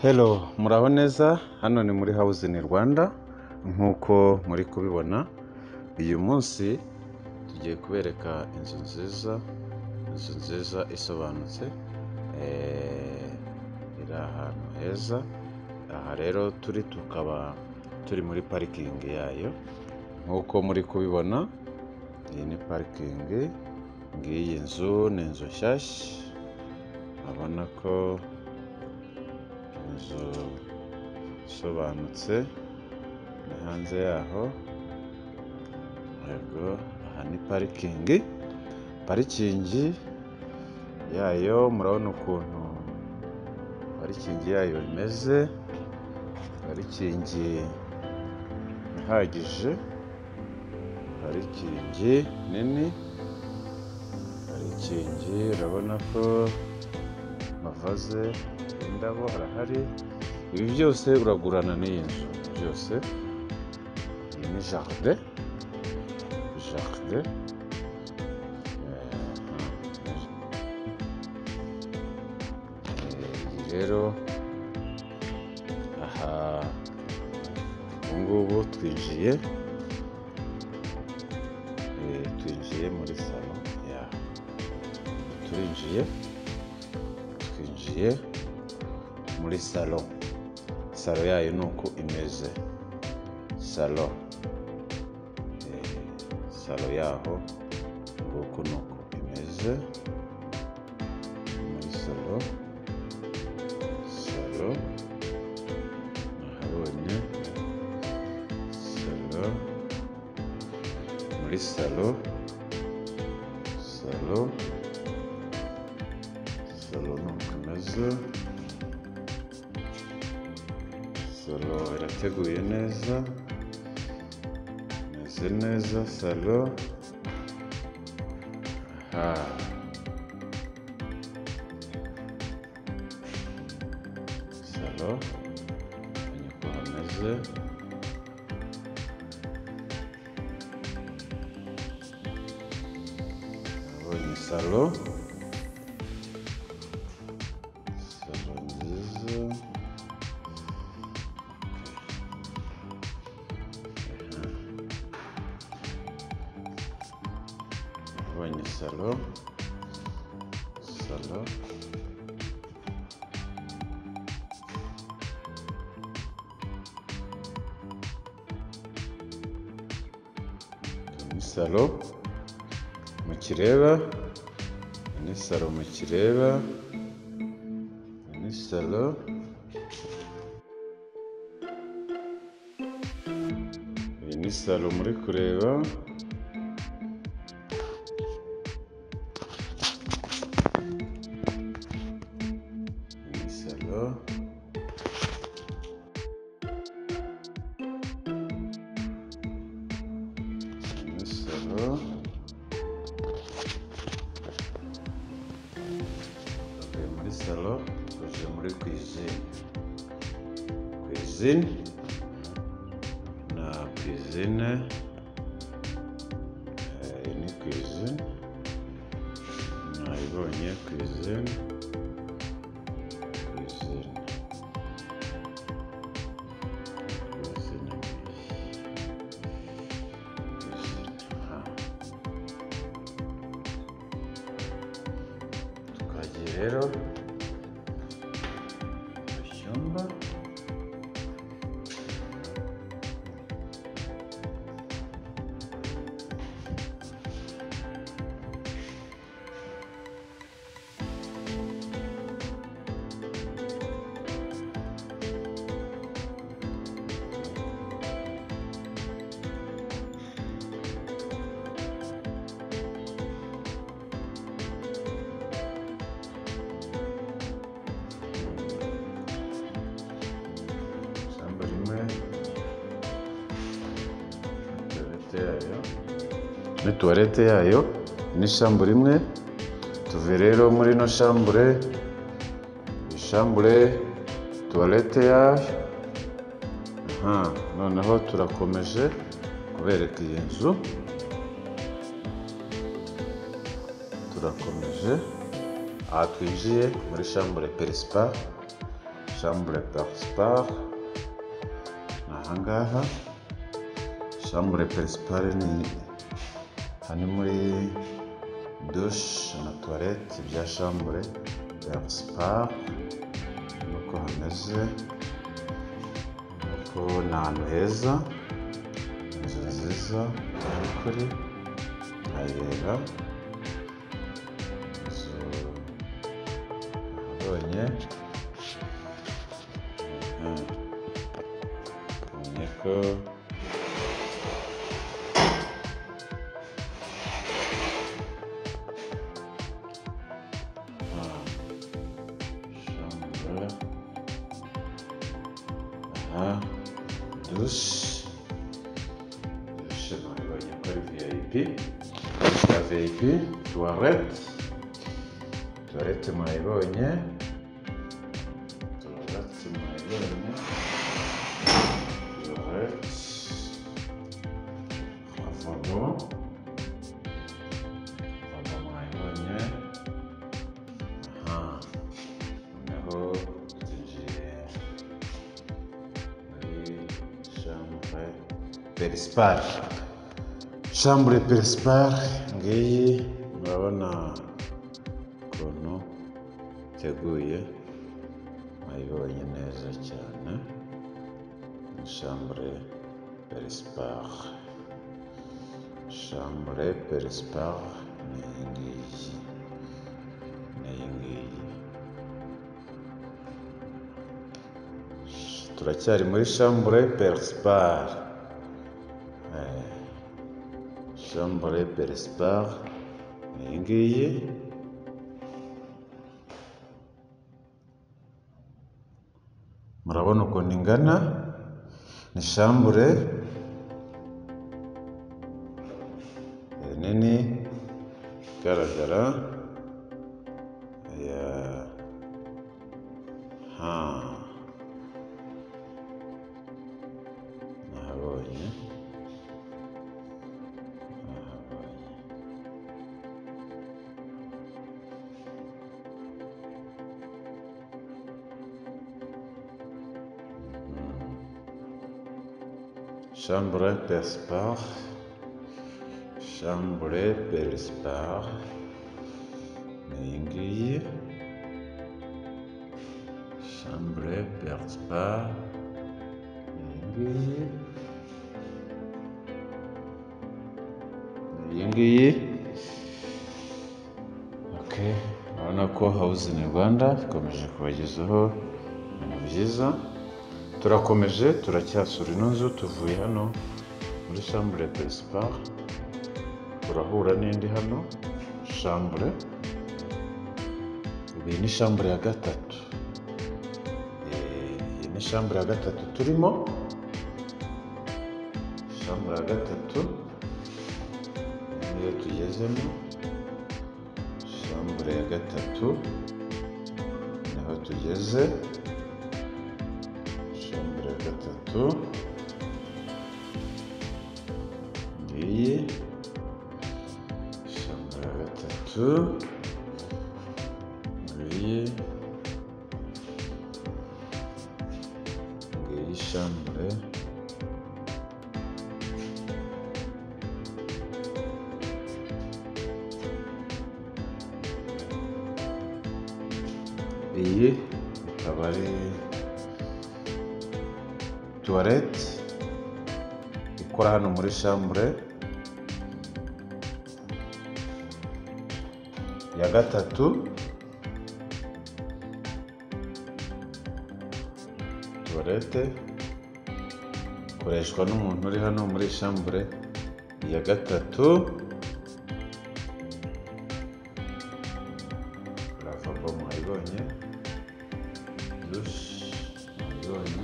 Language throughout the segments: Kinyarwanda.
Hello muraho neza hano ni muri house in Rwanda nk'uko muri kubibona uyu munsi tugiye kubereka inzu nziza inzu nziza isobanutse eh, iri ahantu heza aha rero turi tukaba turi muri parikingi yayo nk'uko muri kubibona iyi ni parikingi ngiyi nzu ni inzu nshyashya urabona ko inzu isobanutse ni hanze yaho yego aha ni parikingi parikingi yayo murabona ukuntu parikingi yayo imeze parikingi ihagije parikingi nini parikingi urabona ko amavaze indabo harahari ibi byose uragurana n'iyi nzu byose iyi ni jaride jaride iyi rero aha ubu ngubu twinjiye eh, twinjiye muri salo yaho turinjiye twinjiye muri salo salo yayo ni uko imeze salo Eh, salo yaho nguko ni uko imeze Ni muri salo salo nahabonye salo muri salo salo salo ni uko imeze salo irateguye neza imeze neza salo aha salo ni uko hameze nabonye salo salo nziza nabonye salo salo ni salo mu kireba ni salo mu kireba ni salo iyi ni salo muri kureba iyi ni salo iyi ni salo tuvuye muri salo tuje muri kwizine kwizine na kwizine Eh, iyi ni kwizine nayibonye kwizine kwizine kwizine kwizine aha tukagiye rero mu cyumba ishyamba rimwe tuwarete yayo ni tuwarete yayo ni shambure imwe tuve rero muri ino shambure ishambure tuwarete yayo aha noneho turakomeje kubereka iyi nzu turakomeje aha twinjiye muri shambure perisipa shambure parisipare ni ahangaha shambure parisipare ni hano muri dushe na tuwarete bya shambure parisipare nuko hameze nuko ni ahantu heza inzu nziza mu by'ukuri irayera inzu nabonye Mhm. nabonye ko Ah, chambre. aha dushe dushe nabonye ko ari viyayipi ya viyayipi tuwarete tuwarete murayibonye tuwarete murayibonye tuwarete amavomo amavomo murayibonye aha noneho twinjiye muri chambre perisipare shambure perisipare ngiyi murabona ukuntu iteguye mwayibonye neza cyane ni shambure perisipare shambure perisipare ni iyi ngiyi ni iyi ngiyi turacyari muri shambure perisipare shambure perisipare ni iyi ngiyi murabona ukuntu ingana ni shambure eh, nini igaragara ya ha nahabonye Chambre Perspar. Chambre Perspar. Ni iyi ngiyi. Chambre Perspar. Ni iyi ngiyi. Ni iyi ngiyi. Ok. Urabona ko House in Rwanda ikomeje kubagezaho ibintu byiza. turakomeje turacyasura ino nzu tuvuye hano muri shambure perisipare turahura n'indi hano shambure iyi ni shambure ya gatatu Eh, iyi ni shambure ya gatatu turimo shambure ya gatatu niyo tugezemo shambure ya gatatu niho tugeze shambure gatatu ngiyi shambure gatatu ngiyi ngiyi shambure iyi ikaba ari tuwarete ikora hano muri shambure ya gatatu tuwarete ikoreshwa n'umuntu uri hano muri shambure ya gatatu ravabo mwayibonye dushe mwayibonye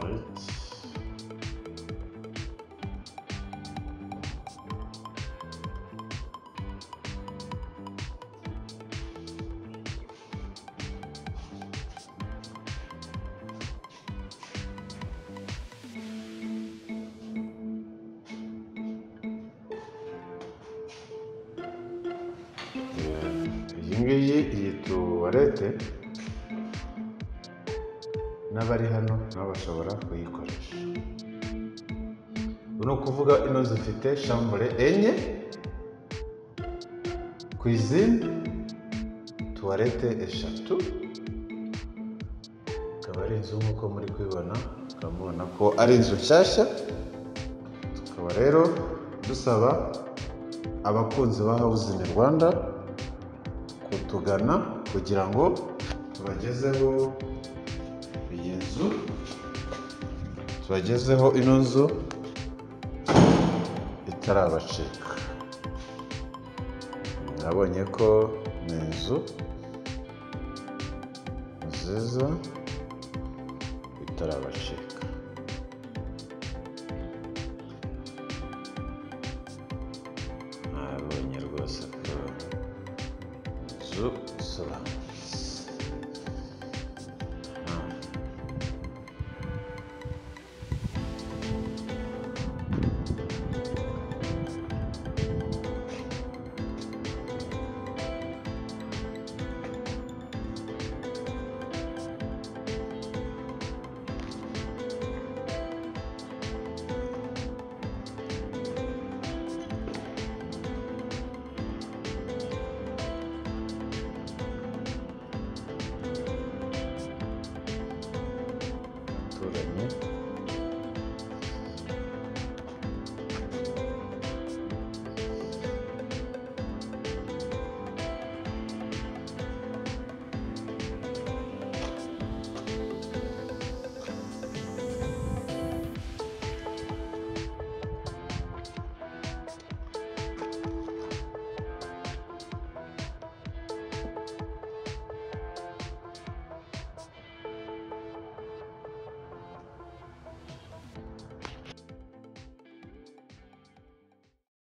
Right. ngiyi iyi tuwarete n'abari hano nabo bashobora kuyikoresha ubu ni ukuvuga ino zifite shambure enye kwizine tuwarete eshatu akaba ari inzu nk'uko muri kubibona mukaba mubona ko ari inzu nshyashya tukaba rero dusaba abakunzi ba hawuzingi rwanda kutugana kugira ngo tubagezeho iyi nzu tubagezeho ino nzu itarabacika nabonye ko ni inzu nziza itarabacika nabonye rwose ko inzu isobanura